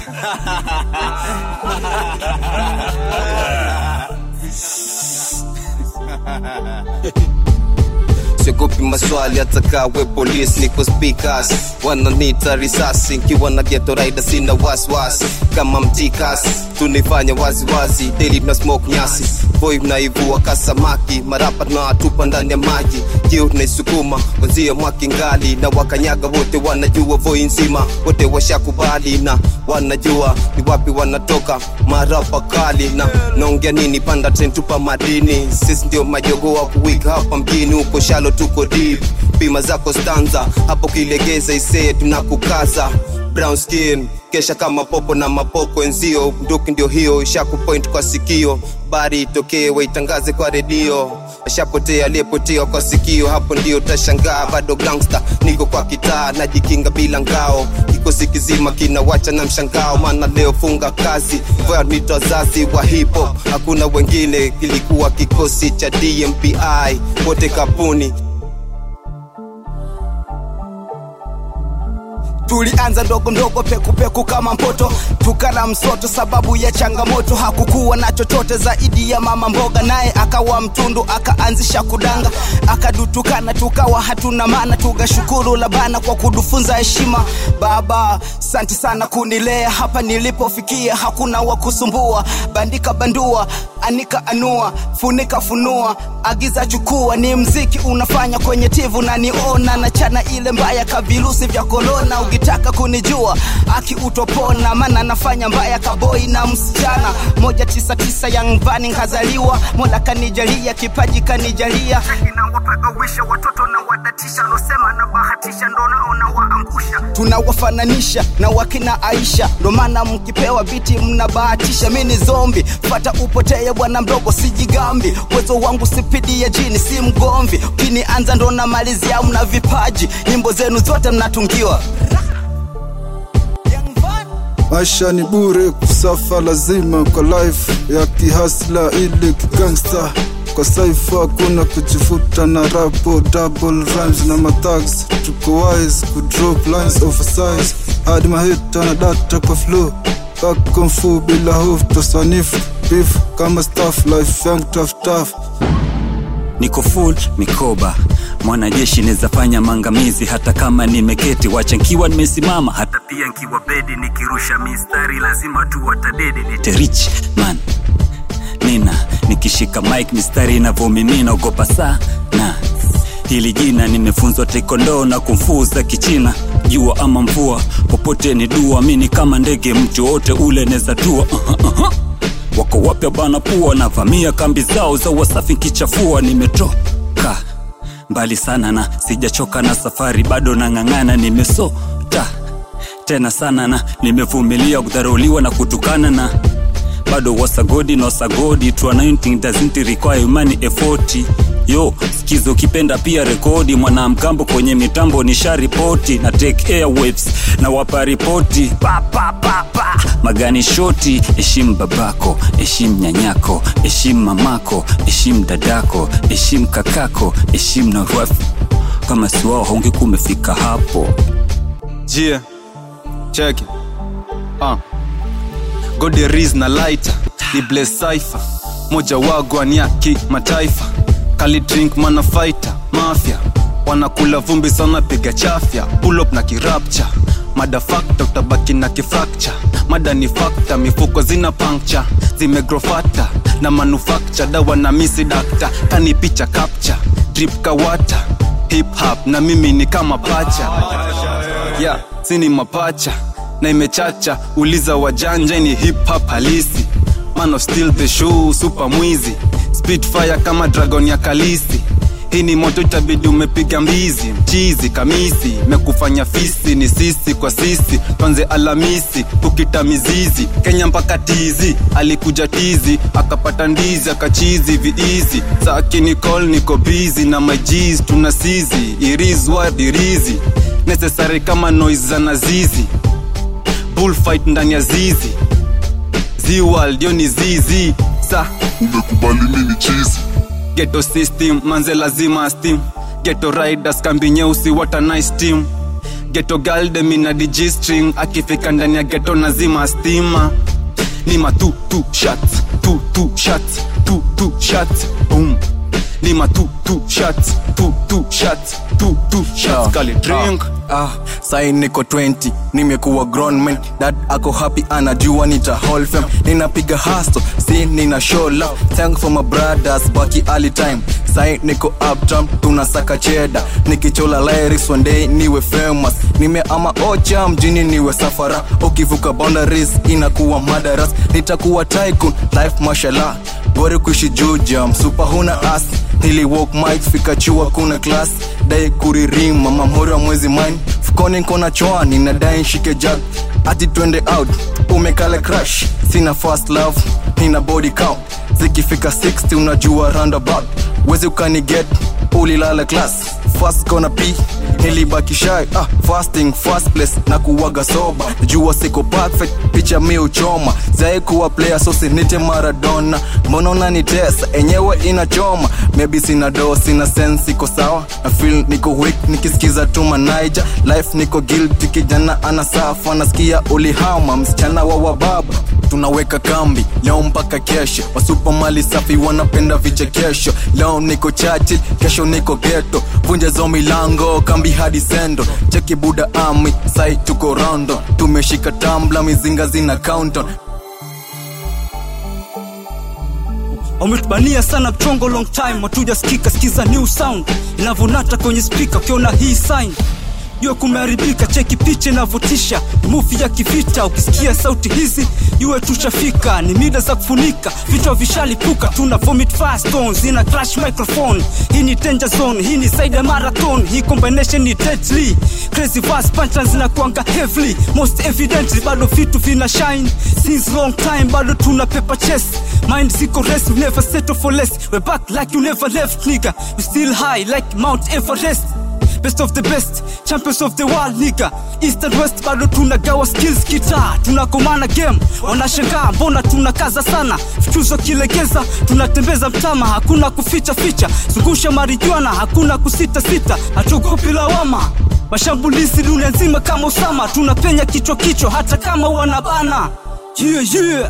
siogopi maswali hata kawe polisi niko speakers wananita risasi nkiwa na geto raida sina waswasi kama mtikas tunaifanya waziwazi deli tuna smoke nyasi boy mnaivua kasamaki marapa tunawatupa ndani ya maji kio tunaisukuma wenzio mwakingali na wakanyaga wote wanajua voi nzima wote washakubali na wanajua ni wapi wanatoka marapa kali na naongea nini panda tren tupa madini sisi ndio majogo wa kuwika hapa mjini huko shalo tuko deep pima zako stanza hapo kilegeza isee tunakukaza brown skin kesha kama popo na mapoko enzio nduki ndio hiyo ishakupoint kwa sikio bari itokee waitangaze kwa redio ashapotea aliyepotea kwa sikio hapo ndio tashangaa bado gangsta niko kwa kitaa najikinga bila ngao kikosi kizima kinawacha na mshangao maana leo funga kazi nito wazazi wa hipo hakuna wengine kilikuwa kikosi cha dmpi wote kapuni tulianza ndogo ndogo pekupeku kama mpoto tukala msoto sababu ya changamoto hakukuwa na chochote zaidi ya mama mboga naye akawa mtundu akaanzisha kudanga akadutukana tukawa hatuna maana tugashukuru labana kwa kudufunza heshima baba santi sana kunilea hapa nilipofikia hakuna wa kusumbua bandika bandua anika anua funika funua agiza chukua ni mziki unafanya kwenye tivu na niona na chana ile mbaya ka virusi vya korona ukitaka kunijua aki utopona maana nafanya mbaya kaboi na msichana moja tisa tisa yangvani nkazaliwa mola kanijalia kipaji kanijalia inawapagawisha watoto na wadatisha losema na bahatisha ndo naona waangusha tunawafananisha na wakina aisha ndo maana mkipewa biti mnabahatisha mi ni zombi fata upoteye bwana mdogo sijigambi uwezo wangu sipidi ya jini si mgomvi ukinianza ndo na malizia mna vipaji nyimbo zenu zote mnatungiwa maisha ni bure kusafa lazima kwa life ya kihasla ili kigangsta kwa saifa kuna kujifuta na rapo double rhymes na matags tuko wise kudrop lines oversize hadi mahita na data kwa flow kakomfu bila hofu tosanifu beef kama staff life yangu tough tough niko full mikoba mwanajeshi nezafanya mangamizi hata kama nimeketi wacha nkiwa nimesimama hata pia nkiwa bedi nikirusha mistari lazima tu watadedi nite rich man nina nikishika mike mistari inavyomimina ogopa sana hili jina nimefunzwa taekwondo na kumfuza kichina jua ama mvua popote ni dua mini kama ndege mtu wote ule neza tua uh-huh, uh-huh wako wapya bana pua navamia kambi zao za wasafi nkichafua nimetoka mbali sana na sijachoka na safari bado nang'ang'ana nimesota tena sana na nimevumilia kudharauliwa na kutukana na bado wasagodi na wasagodi to anointing doesn't require human effort yo skizo ukipenda pia rekodi mwanamgambo kwenye mitambo ni sharipoti na take airwaves na wapa ripoti pa, pa, pa, pa. magani shoti heshimu babako heshimu nyanyako heshimu mamako heshimu dadako heshimu kakako heshimu na wife kama si wao haungekuwa umefika hapo jia cheki uh. goderiz na lighter ni bles cipher moja wagwan ya kimataifa kali drink mana fighter mafya wanakula vumbi sana piga chafya pull up na kirapcha mada fakta utabaki na kifrakcha mada ni fakta mifuko zina pankcha zimegrofata na manufakcha dawa na misi dakta kani picha kapcha drip kawata hip hop na mimi ni kama pacha yeah, sini mapacha na imechacha uliza wajanja ni hip hop halisi man of still the show super mwizi spitfire kama dragon ya kalisi hii ni moto itabidi umepiga mbizi mchizi kamisi mekufanya fisi ni sisi kwa sisi twanze alamisi kukita mizizi kenya mpaka tizi alikuja tizi akapata ndizi akachizi viizi saki nicol niko bizi na majis tuna sizi irizwadirizi necessary kama noise za nazizi bullfight ndani ya zizi ziwa ndio ni zizi sa umekubali mini chizi geto system manze lazima steam geto riders kambi nyeusi what a nice team geto galde mina dijistring akifika ndani ya geto nazima stima nima tu tu shots tu tu shots tu tu shots boom nima tu tu shots tu tu shots tu tu shots kali drink ah, sai niko 20 nimekuwa grown man dad ako happy anajua nita hold fam ninapiga hasto si nina show love thank for my brothers baki early time sai niko uptown tunasaka cheda nikichola lyrics one day niwe famous nimeama ocha mjini niwe safara ukivuka boundaries inakuwa madaras nitakuwa tycoon life mashallah bora kuishi juja msupa huna as nili walk mic fika chua kuna class dai kuririma mamhori wa mwezi mine fukoni nkona choani na dai nshike jag ati twende out umekale crash sina fast love nina body count zikifika 60 unajua roundabout wezi ukaniget ulilala class fast kona p nilibaki shy ah, fasting fast place na kuwaga soba jua siko perfect picha mi uchoma zae kuwa player so sinite maradona mbona unanitesa enyewe inachoma maybe sina do sina sense iko sawa na feel niko weak nikisikiza tu manaija life niko guilty kijana anasafa nasikia ulihama msichana wa wababa tunaweka kambi leo mpaka kesho wasupa mali safi wanapenda vichekesho leo niko chachi kesho niko geto vunja zo milango kambi hadi sendo cheki buda ami sai tuko rondo tumeshika tambla mizinga zina counton wametubania sana mchongo long time watuja skika skiza new sound inavyonata kwenye spika ukiona hii sign jue kumeharibika cheki picha inavyotisha muvi ya kivita ukisikia sauti hizi iwe tushafika ni mida za kufunika vichwa vishalipuka tuna vomit fire stones ina crash microphone hii ni danger zone hii ni side ya marathon hii combination ni deadly crazy fast punchlines zinakuanga heavily most evidently bado vitu vina shine since long time bado tuna paper chest mind ziko rest we never settle for less we back like you never left nigga we still high like mount everest best of the best champions of the world nigga east and west bado tunagawa skills kita tunakomana game wanashangaa mbona tunakaza sana vichuzo kilegeza tunatembeza mtama hakuna kuficha ficha zungusha marijuana hakuna kusita sita hatuogopi lawama mashambulizi dunia nzima kama usama tunapenya kichwa kichwa hata kama wanabana yeah, yeah.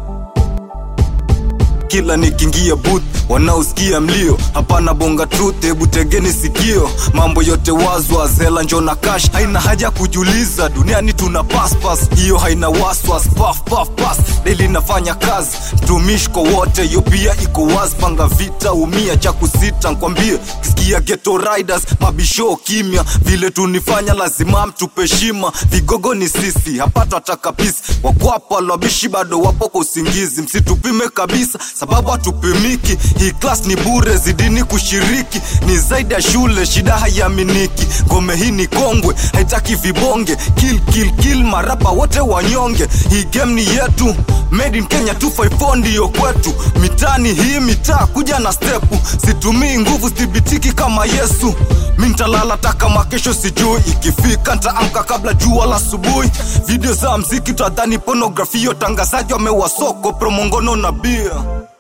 kila nikiingia booth wanaosikia mlio hapana bonga truth hebu tegeni sikio mambo yote wazwas hela njo na cash haina haja kujuliza duniani tuna paspas hiyo haina waswas paf paf pas deli nafanya kazi mtumishi kwa wote hiyo pia iko wazi panga vita umia cha kusita nkwambie kisikia geto riders mabisho kimya vile tunifanya lazima mtupe shima vigogo ni sisi hapata takapisi wakwapa lwabishi bado wapo kwa usingizi msitupime kabisa sababu hatupimiki hii klas ni bure zidini kushiriki ni zaidi ya shule shida haiaminiki ngome hii ni kongwe haitaki vibonge kill kill kill marapa wote wanyonge hii game ni yetu made in kenya 254 ndiyo kwetu mitani hii mitaa kuja na stepu situmii nguvu sithibitiki kama yesu mi ntalala takama kesho sijui ikifika ntaamka kabla jua la asubuhi video za mziki tadhani pornografia utangazaji wamewasoko promongono na bia